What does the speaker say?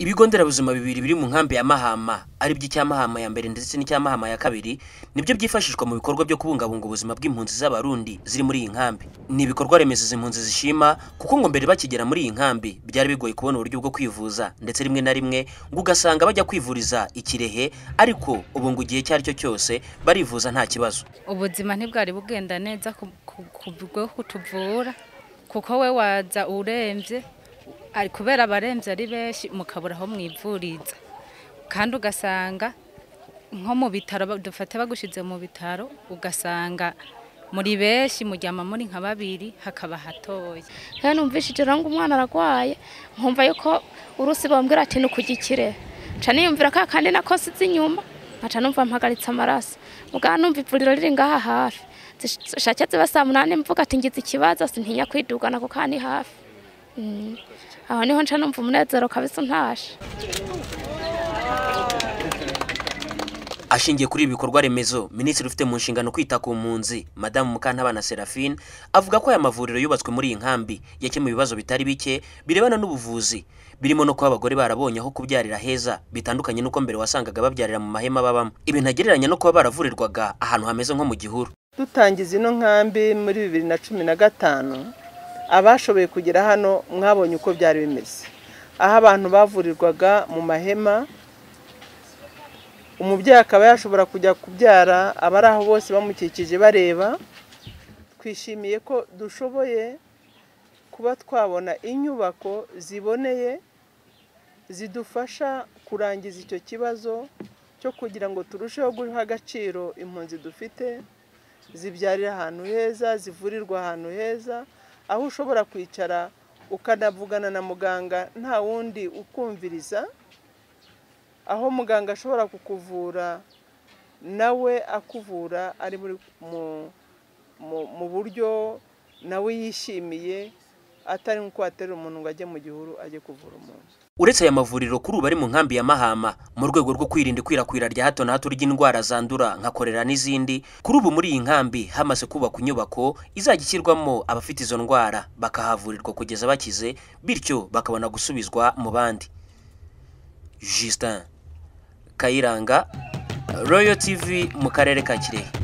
ibigo nderabuzima bibiri biri mu nkambi ya Mahama ari byo icya Mahama ya mbere ndetse n'icya Mahama ya kabiri nibyo byifashishwa mu bikorwa byo kubungabunga ubuzima bw'impunzi z'abarundi ziri muri iyi nkambi ni ibikorwa remezo izi mpunzi zishima kuko ngo mbere bakigera muri iyi nkambi byari bigoye kubona uburyo bwo kwivuza ndetse rimwe na rimwe ngo ugasanga bajya kwivuriza i Kirehe ariko ubu ngo igihe icyo ari cyo cyose barivuza nta kibazo ubuzima ntibwari bugenda neza ku- ku- ku bwo kutuvura kuko we waza urembye ari kubera abarembye ari benshi mukabura aho mwivuriza kandi ugasanga nko mu bitaro ba- dufate bagushyize mu bitaro ugasanga muri benshi muryama muri nka babiri hakaba hatoya rero numvishije rero ngo umwana aragwaye nkumva yuko urusi bambwira ati nukugikire nca niyumvira ka kandi nako size inyuma nkaca numva mpagaritse amaraso mugabo numva ivuriro riri ngaha hafi zishake ziba saa munani mvuga ati ngize ikibazo sintinya kwidugana kuko aha ni hafi Mm. aho niho nca numva umunezero kabisa untashe Ashingiye kuri ibi bikorwa remezo, minisitiri ufite mu nshingano kwita ku mpunzi, Madamu Mukantabana Seraphine, avuga ko aya mavuriro yubatswe muri iyi nkambi yakemuye ibibazo bitari bike birebana n'ubuvuzi, birimo no kuba abagore barabonye aho kubyarira heza, bitandukanye n'uko mbere wasangaga babyarira mu mahema babamo. Ibi ntagereranya no kuba baravurirwaga ahantu hameze nko mu gihuru. dutangiza ino nkambi muri bibiri na cumi na gatanu abashoboye kugera hano mwabonye uko byari bimeze aho abantu bavurirwaga mu mahema umubyeyi akaba yashobora kujya kubyara abari aho bose bamukikije bareba twishimiye ko dushoboye kuba twabona inyubako ziboneye zidufasha kurangiza icyo kibazo cyo kugira ngo turusheho guha agaciro impunzi dufite zibyarira ahantu heza zivurirwa ahantu heza aho ushobora kwicara ukanavugana na muganga nta wundi ukumviriza aho muganga ashobora kukuvura nawe akuvura ari muri mu- mu- mu buryo nawe yishimiye atari nk'uko waterera umuntu ngo ajye mu gihuru ajye kuvura umuntu Uretse aya mavuriro kuri ubu ari mu nkambi ya Mahama mu rwego rwo kwirinda ikwirakwira rya hato na hato ry'indwara zandura nka korera n'izindi, kuri ubu muri iyi nkambi hamaze kubakwa inyubako izajya ishyirwamo abafite izo ndwara bakahavurirwa kugeza bakize bityo bakabona gusubizwa mu bandi. Justin Kayiranga, Royal TV mu karere ka Kirehe.